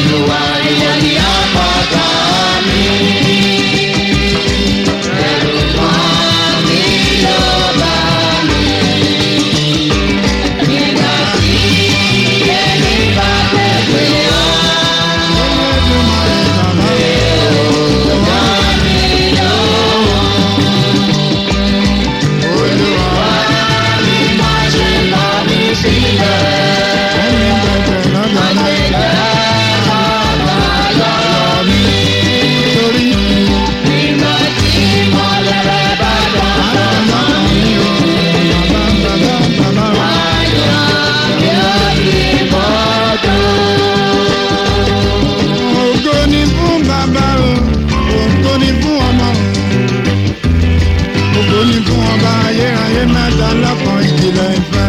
Olúwa ìwọ ni àpáta mi. Ẹ̀rù kan mi ló bá mi. Nígbà tí ẹni bá tẹ̀lé ọ́. Má ṣe lọ mí sílẹ̀. Nígbà tí mọ́lẹ̀ rẹ̀ bá dọ̀dọ̀ mọ́ mi o. Ayọ̀ yóò yí bọ́dọ̀. Ògo ni fún bàbá o, ògo ni fún ọmọ o. Ògo ni fún ọba ayérayé mẹ́ta lọ́kàn ìjìnlẹ̀ ìfẹ́.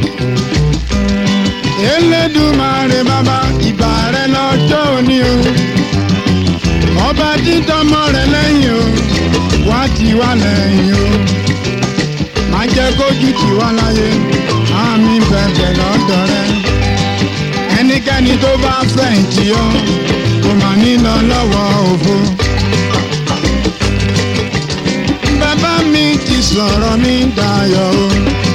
Elédùmarè bàbá ìbà rẹ lọ́jọ́ òní o. Ọba dídọ́mọ rẹ lẹ́yìn o, wá ti wá lẹ́yìn o. Má jẹ́ kójú tì wá láyé, àmì bẹ̀bẹ̀ lọ́dọ̀ rẹ ẹnikẹ́ni tó bá fẹ̀yìntì ọ́ kò mà ní lọ lọ́wọ́ òfo. bàbá mi ti sọ̀rọ̀ mi dayọ̀ o.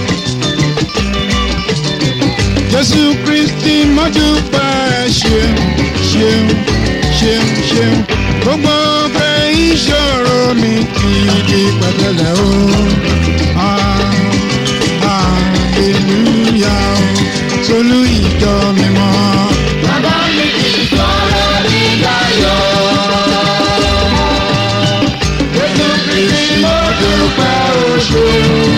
jésù kristi mọ́dúpẹ́ ṣeun ṣeun ṣeun ṣeun gbogbo pé ìṣòro mi ti di pẹ̀tẹ́lẹ̀ o. Ah, hallelujah o. solú ìjọ mímọ́. Bàbá mi ti sọ̀rọ̀ mi dayọ̀. Jésù Kristi mo dúpẹ́ o ṣeun.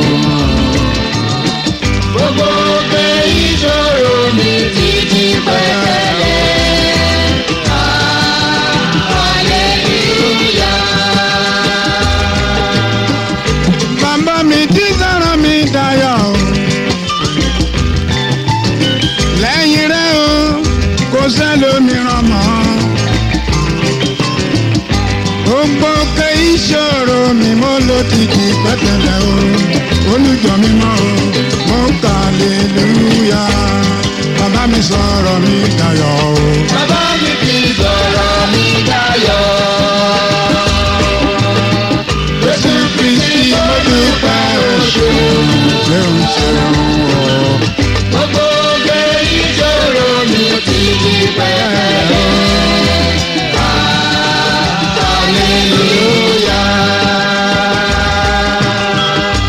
Gbogbo pé ìṣòro mi ti di pẹ̀tẹ́lẹ̀. Hallelujah. Bàbá mi tí sọ̀rọ̀ mi dayọ̀ o. Lẹ́yìn rẹ̀ o, kò sẹ́lómìíràn mọ́. Gbogbo pé ìṣòro mi mo ló ti di pẹ́tẹ́lẹ̀ o. Olùjọ mi mọ́ o, mo kà lélúyà. Bàbá mi sọ̀rọ̀ mi dayọ̀ o. Bàbá mi ti sọ̀rọ̀ mi dayọ̀. Jésù Kristi mo dúpẹ́ o ṣeun. Ṣeun ṣeun o. Gbogbo gbé ìṣòro mi ti di pẹ́ẹ́rẹ́. Hallelujah.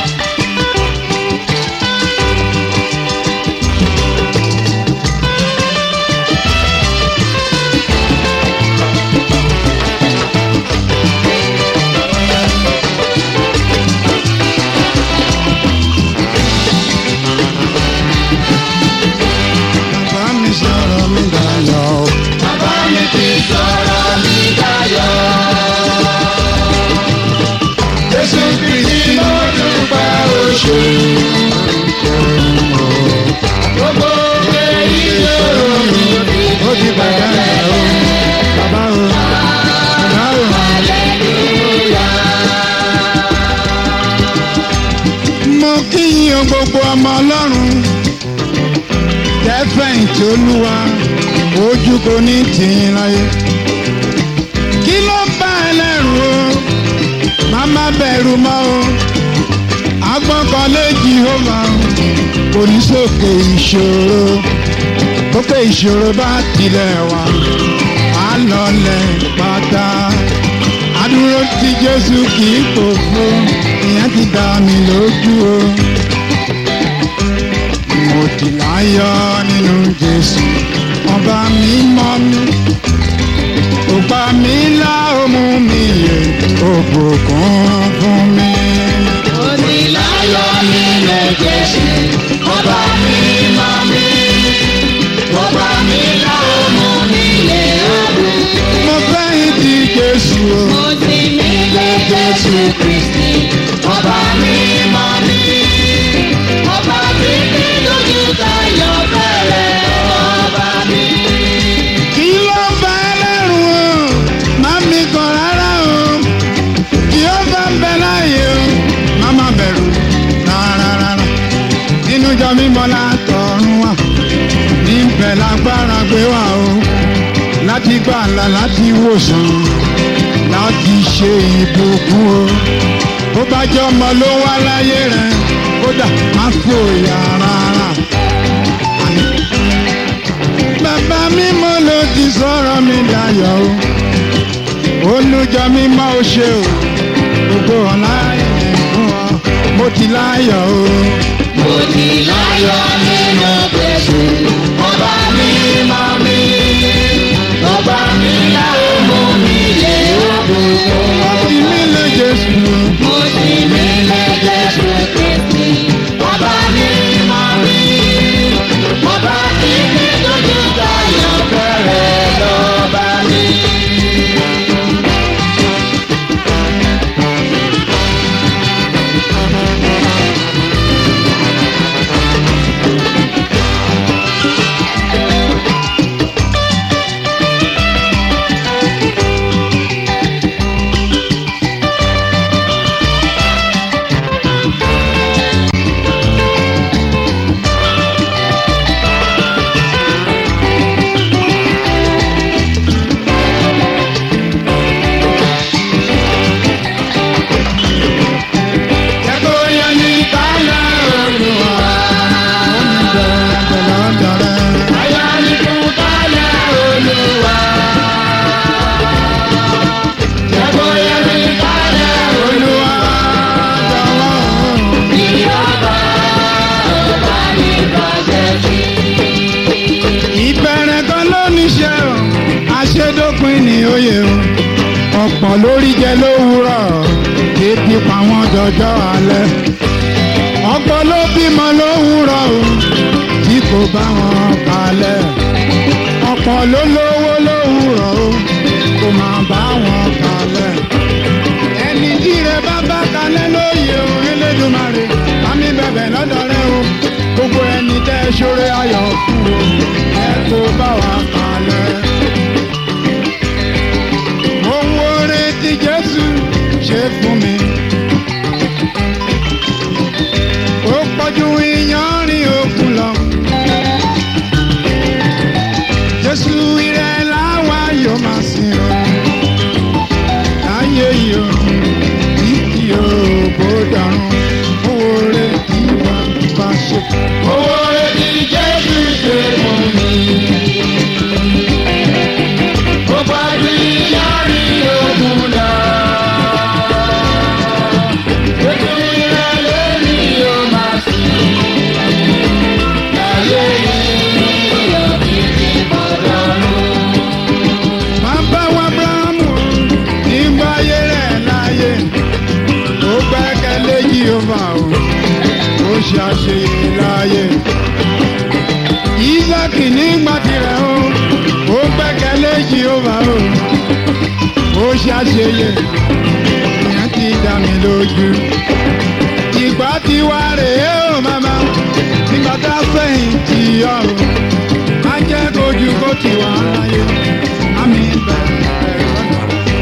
Bàbá mi sọ̀rọ̀ mi dayọ̀ o. Bàbá mi ti sọ̀rọ̀ mi dayọ̀. Jésù Kristi mo dúpẹ́ o ṣeun. Gbogbo gbé ìṣòro mi ti ó ti bàjẹ́ rẹ̀ o. Bàbá o, bàbá o. Mo kí yín o gbogbo ọmọ Ọlọ́run. Tẹ́fẹ̀yìntì Olúwa, ojú kò ní tìyín láyé. Kí ló bá ẹ lẹ́rù o? Má má bẹ̀rù mọ́ o. Agbọ́kànlé Jehova o. Kò ní sókè ìṣòro. Òkè ìṣòro bá tilẹ̀ wá. Á lọlẹ̀ pátá. Adúró tí Jésù kì í kò fún. Ìyẹn ti dá mi lójú o. Mo ti láyọ̀ nínú Jésù. Ọba mi mọ́ mi. Ògbà mi lá òmù mi yè. Òbùkún fún mi. Mo ní láyọ̀ nínú Jésù, ọba mi mọ́ mi. Ọba mi láwọn mú mi lé ọ̀run. Mo fẹ́yìn ti Jésù o. Mo ti mí lé Jésù Kristi, ọba mi mọ́ mi. Ọba mi ní lójú tayọ̀ fẹ́rẹ̀ ọba mi. Kí ló bá ẹlẹ́rù o? Má mi kàn rárá o. Kí ó bá ń bẹ láàyè láti gbàlà láti wòsàn láti ṣe ìbùkún o bó bá jẹ́ ọmọ ló wá láyé rẹ kódà má fòyà rárá. bàbá mímọ́ ló ti sọ̀rọ̀ mi dayọ̀ o olùjọ mímọ́ ó ṣe o gbogbo ọ̀la ẹ̀ fún ọ mo ti láyọ̀ o. Mo ti láyọ̀ nínú Jésù, ọba mi mọ̀ mí. Ọba mi láwo mú mi lé ogun fún. Ọtí mi lè Jésù. Mo ti nílé Jésù Kristi, ọba mi mọ̀ mí. Ọba tí kì í dojú tayọ̀ fẹ́rẹ̀ lọ́ba mi. Jẹ́kọ̀ yẹn ní kálá olùwà. Ó ń bẹ pẹ̀lú ọ̀dọ̀ rẹ̀. Ayọ̀ ni fún kálẹ̀ Olúwa. Jẹ́kọ̀ yẹ mi kálẹ̀ Olúwa jọ̀wọ́. Ìjọba ọba ní bàjẹ́ sí. Ìbẹ̀rẹ̀ kan ló níṣẹ́ o, àṣedópin ní oyè o. Ọ̀pọ̀ lórí jẹ lówùúrọ̀, ebi pa wọ́n dọjọ́ alẹ́. Ọ̀pọ̀ ló bímọ lówùúrọ̀ o, tí kò bá wọn kalẹ̀. Ọ̀pọ̀ ló lówó lówùúrọ̀ o, kò máa bá wọn kalẹ̀. Ẹni tí rẹ bá bá kalẹ̀ lóye o, Elédùmarè, àmì bẹ̀bẹ̀ lọ́dọ̀ rẹ o. Gbogbo ẹni tẹ́ ṣoore ayọ̀ fún o, ẹ kó bá wa kalẹ̀. Ohun oore tí Jésù ṣe fún mi. Ó pọ̀jù ìyanrìn òkun lọ. Jésù ìrẹ̀ láwa yóò máa sìn o. Láyé yìí o, títí o bó dàrún. Ohun oore tí wà bá ṣe. Owó etí Jésù ṣe fún mi. Ó gbájú ìyárí ogun lọ. Ojú ilẹ̀ lórí yóò máa sìn. Láyé yìí òbí ti bọ̀dọ̀ lọ. Bàbá wa Abrahamu nígbà ayé rẹ̀ láyé. Ó gbẹ́kẹ̀lé Jèhófà o, ó ṣe àṣeyẹ láyé. Ísákì nígbà tirẹ̀ o, ó gbẹ́kẹ̀lé Jèhófà o, ó ṣe àṣeyẹ. Ìyẹn ti dá mi lójú. Ìgbà tí wá rèé o màmá, nígbà tá a fẹ̀yìn tì ọ́ o, má jẹ́ kojú kó ti wá láyé. Àmì bẹ̀rẹ̀ lọ́dọ̀.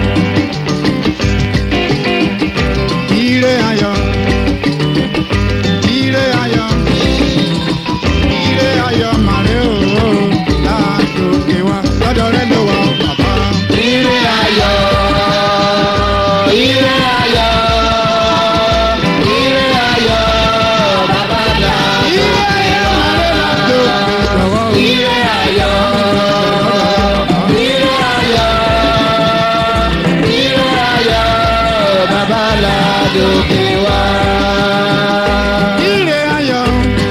Ire ayọ̀, ire ayọ̀, ire ayọ̀ màrè o, látòkè wá, lọ́dọ̀ rẹ̀ ló wà ó bàbá. Ire ayọ̀, ire ayọ̀, ire ayọ̀, bàbá là. Ire ayọ̀ màrè látòkè jọ̀wọ́. Ire ayọ̀, ire ayọ̀, ire ayọ̀, bàbá là lókè wá. Ire ayọ̀,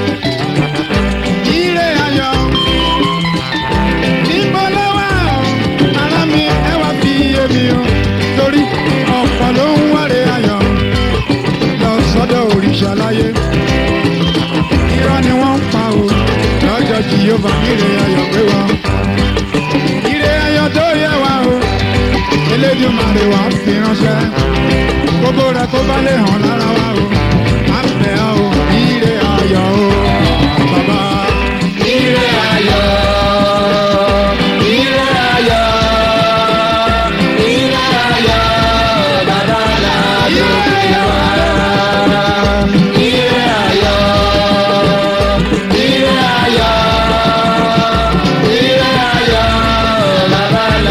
ire ayọ̀, níbo ló wà o? Ará mi ẹ wá fi yé mi o, torí ọ̀pọ̀ ló ń wáre ayọ̀ lọ sọ́dọ̀ òrìṣà láyé. Irọ́ ni wọ́n ń pa o, lọ́jọ́ tí yóò bá ire ayọ̀ gbé wa. Ire ayọ̀ tó yẹ wa o, Elédùmarè wá fi ránṣẹ́. Gbogbo rẹ̀ kó bá lè hàn lára wa o, à ń bẹ̀ ọ́ o, ire ayọ̀ o, bàbá. Ire ayọ̀, ire ayọ̀, ire ayọ̀, bàbá là lókè wá. Ire ayọ̀, ire ayọ̀, ire ayọ̀, bàbá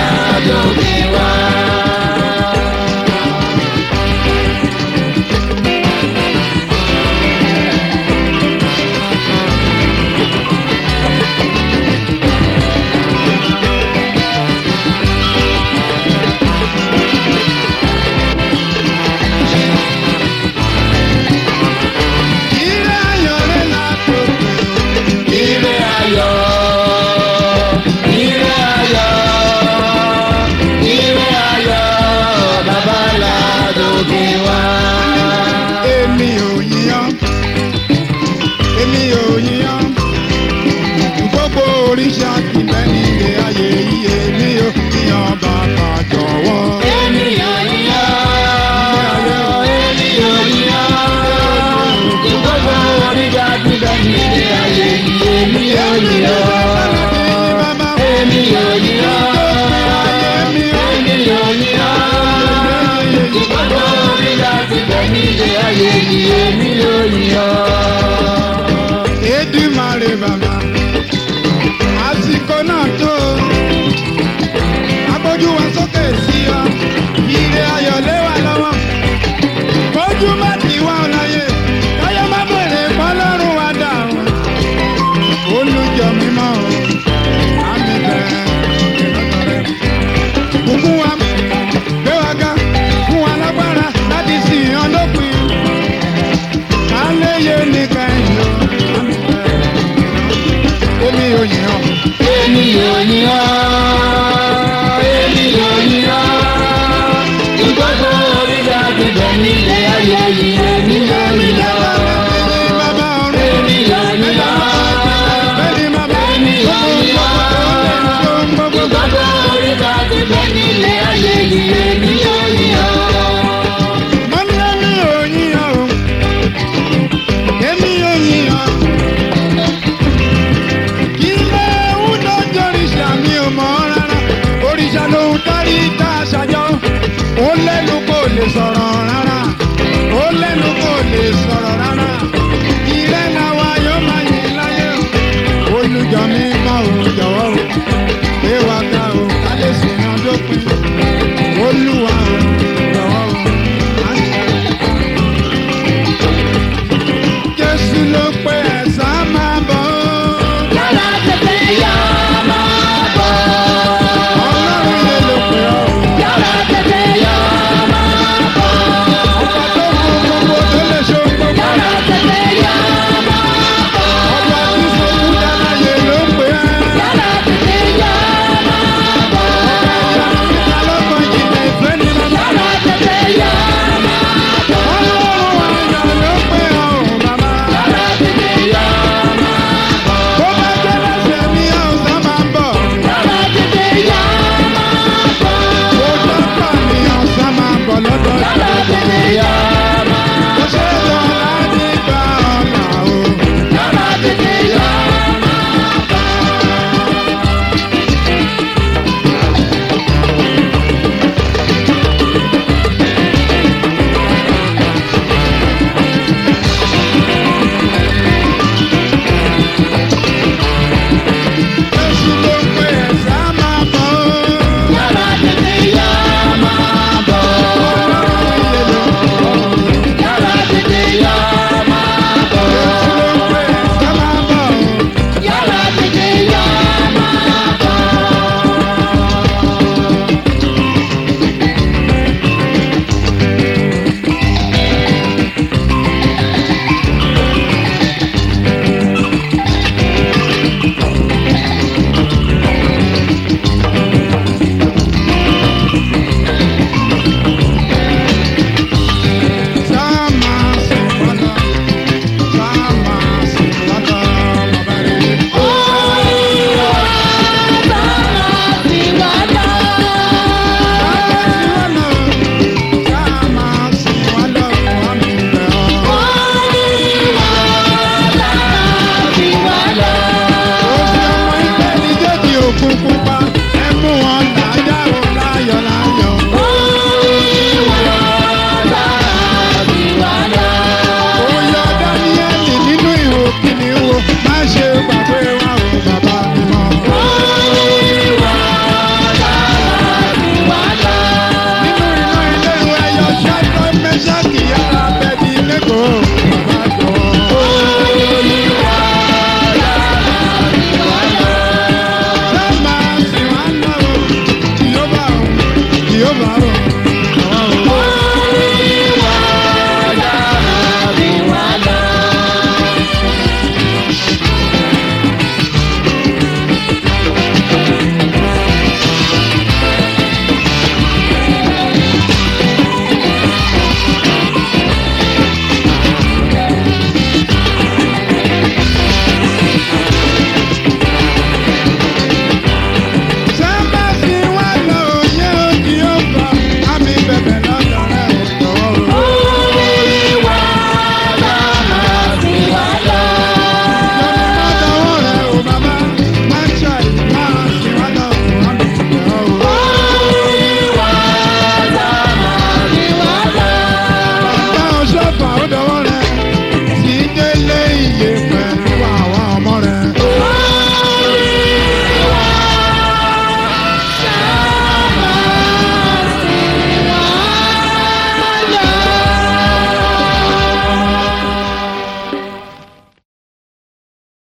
láyé ni èmi yóò yìn ọ́.